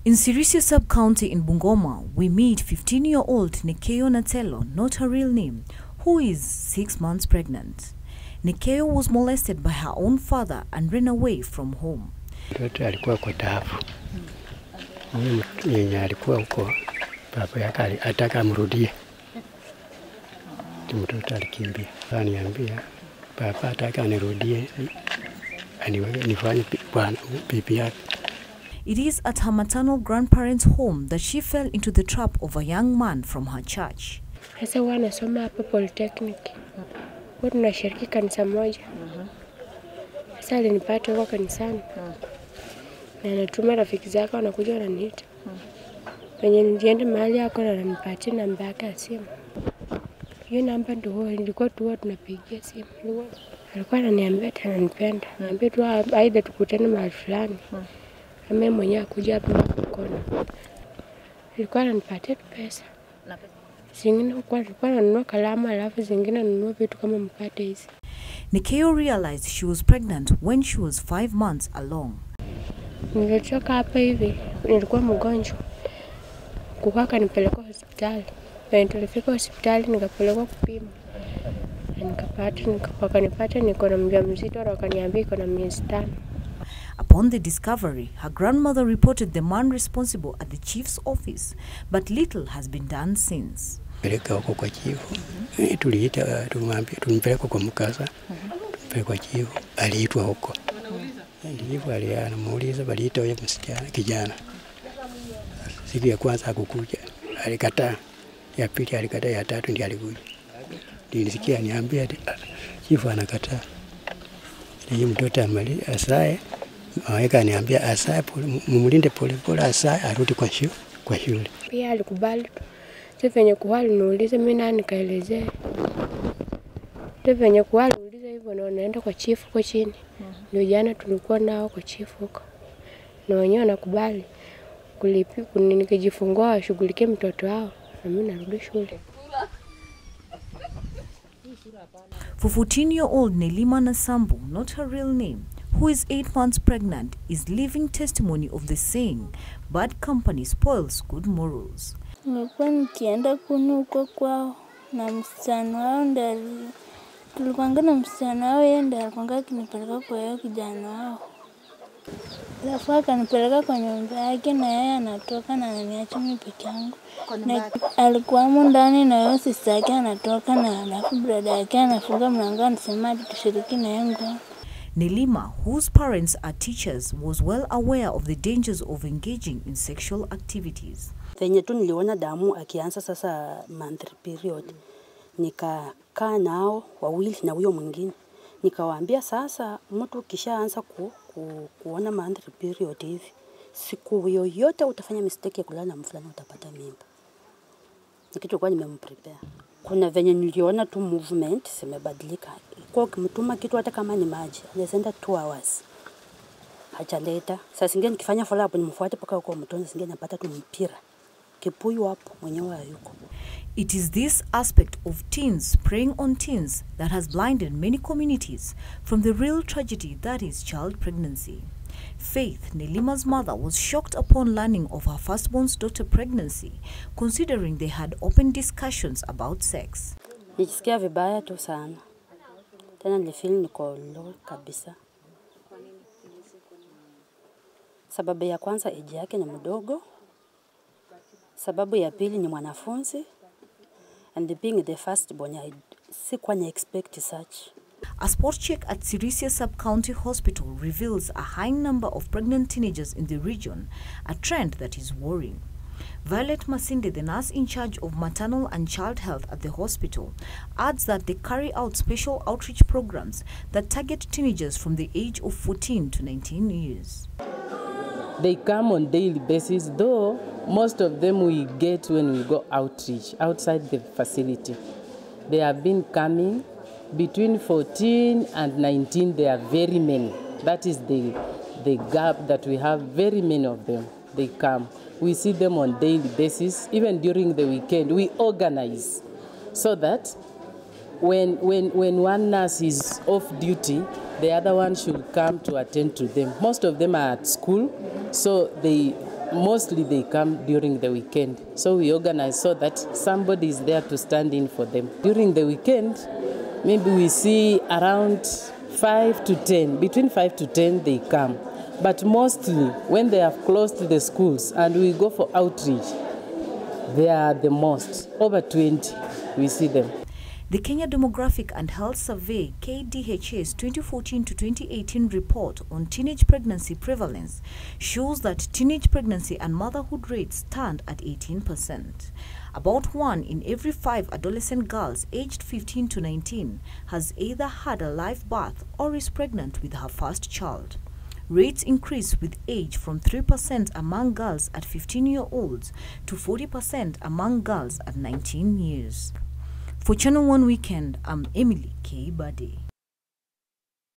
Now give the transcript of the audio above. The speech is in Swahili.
In Sirisia sub-county in Bungoma, we meet 15-year-old Nikeo Natelo, not her real name, who is six months pregnant. Nikeo was molested by her own father and ran away from home. Mtoto alikuwa kwa taafu. Huyu mtu yenye alikuwa huko, baba yake ali- ataka amrudie, Ndio mtoto alikimbia. Aniambia baba ataka anirudie, aniweke nifanye pi- bwana bibi yake. It is at her maternal grandparents' home that she fell into the trap of a young man from her church. Sasa huwa anasoma hapa Polytechnic, huwa tunashiriki kanisa moja. Sasa alinipata huko kanisani na anatuma rafiki zake wanakuja wananiita penye nilienda mahali yako na ananipatia namba yake ya simu. Hiyo namba ndio huwa ilikuwa tu huwa tunapigia simu. Ilikuwa- Alikuwa ananiambia ati ananipenda, niambia tu a- aidha tukutane mahali fulani ama yeye mwenyewe akuja hapa mkono. Alikuwa ananipatia tu pesa zingine kwa alikuwa ananunua kalamu alafu zingine ananunua vitu kama mkate hizi. Nikeo realized she was pregnant when she was five months along. Nilitoka hapa hivi, nilikuwa mgonjwa, kukaa akanipeleka hospitali. Na tulifika hospitali nikapelekwa kupima na nikapata nika- wakanipata niko na mjamzito na wakaniambia iko na miezi tano. Upon the discovery, her grandmother reported the man responsible at the chief's office, but little has been done since. peleka huko kwa chifu. Eh, Tuliita, tumwambia tumpeleka kwa mkasa, tumpeleka kwa chifu, aliitwa huko. Chifu alianamuuliza, waliita huyo msichana kijana. Siku ya kwanza hakukuja, alikataa. Ya pili alikataa, ya tatu ndiye alikuja. Ndio nisikia niambia ati "Ah, chifu anakataa. Ili mtoto amali asae, aweka niambia asae pole, mumlinde polepole, asae arudi kwa shule, kwa shule. Pia alikubali tu. Sasa venye kuwa aliniuliza mimi nani nikaelezea. Sasa venye kuwa aliniuliza hivyo na wanaenda kwa chifu huko chini. Ndio jana tulikuwa nao kwa chifu huko. Na wenyewe wanakubali kulipi kuni- nikijifungua washughulikie mtoto wao na mimi narudi shule. For 14-year-old Nelima Nasambu, not her real name, who is eight months pregnant, is living testimony of the saying, bad company spoils good morals. Nilikuwa nikienda kunu huko kwao na msichana wao ndo ali- tulikuwanga na msichana wao, yeye ndo alikuwanga akinipeleka kwa hiyo kijana wao, alafu akanipeleka kwa nyumba yake, na yeye anatoka na ananiacha mimi peke yangu, na alikuwamo ndani na hiyo sista yake anatoka, na alafu brada yake anafunga mlango, anasema ati tushiriki na yeye ngono. Nelima, whose parents are teachers, was well aware of the dangers of engaging in sexual activities. venye tu niliona damu akianza sasa monthly period, nikakaa nao wawili na huyo mwingine, nikawaambia sasa, mtu ukishaanza ku, ku, kuona monthly period hivi, siku yoyote utafanya mistake ya kulala na mfulani utapata mimba. Ni kitu kwa nimemprepare. Kuna venye niliona tu movement zimebadilika, kwa ukimtuma kitu hata kama ni maji, anaweza enda two hours hajaleta. Saa zingine nikifanya follow up nimfuate mpaka huko mtoni, saa zingine napata tu mpira kipuyu hapo, mwenyewe hayuko. It is this aspect of teens preying on teens that has blinded many communities from the real tragedy that is child pregnancy. Faith, Nelima's mother, was shocked upon learning of her firstborn's daughter pregnancy, considering they had open discussions about sex. Nijisikia vibaya tu sana, tena nilifeel niko low kabisa. Sababu ya kwanza eji yake ni mdogo, sababu ya pili ni mwanafunzi, and being the first born, I sikuwa na expect such. A spot check at Sirisia Sub-County Hospital reveals a high number of pregnant teenagers in the region, a trend that is worrying. Violet Masinde, the nurse in charge of maternal and child health at the hospital, adds that they carry out special outreach programs that target teenagers from the age of 14 to 19 years. They come on daily basis, though most of them we get when we go outreach outside the facility. They have been coming between 14 and 19. There are very many. That is the the gap that we have. Very many of them. They come. We see them on daily basis. Even during the weekend, we organize so that when, when, when one nurse is off duty, the other one should come to attend to them. Most of them are at school, so they mostly they come during the weekend. So we organize so that somebody is there to stand in for them. During the weekend, maybe we see around five to 10, between five to 10 they come. But mostly when they have closed the schools and we go for outreach, they are the most, over 20, we see them. The Kenya Demographic and Health Survey KDHA's 2014 to 2018 report on teenage pregnancy prevalence shows that teenage pregnancy and motherhood rates stand at 18%. About one in every five adolescent girls aged 15 to 19 has either had a live birth or is pregnant with her first child. Rates increase with age from 3% among girls at 15 year olds to 40% among girls at 19 years. For Channel One Weekend, I'm Emily K. Bade.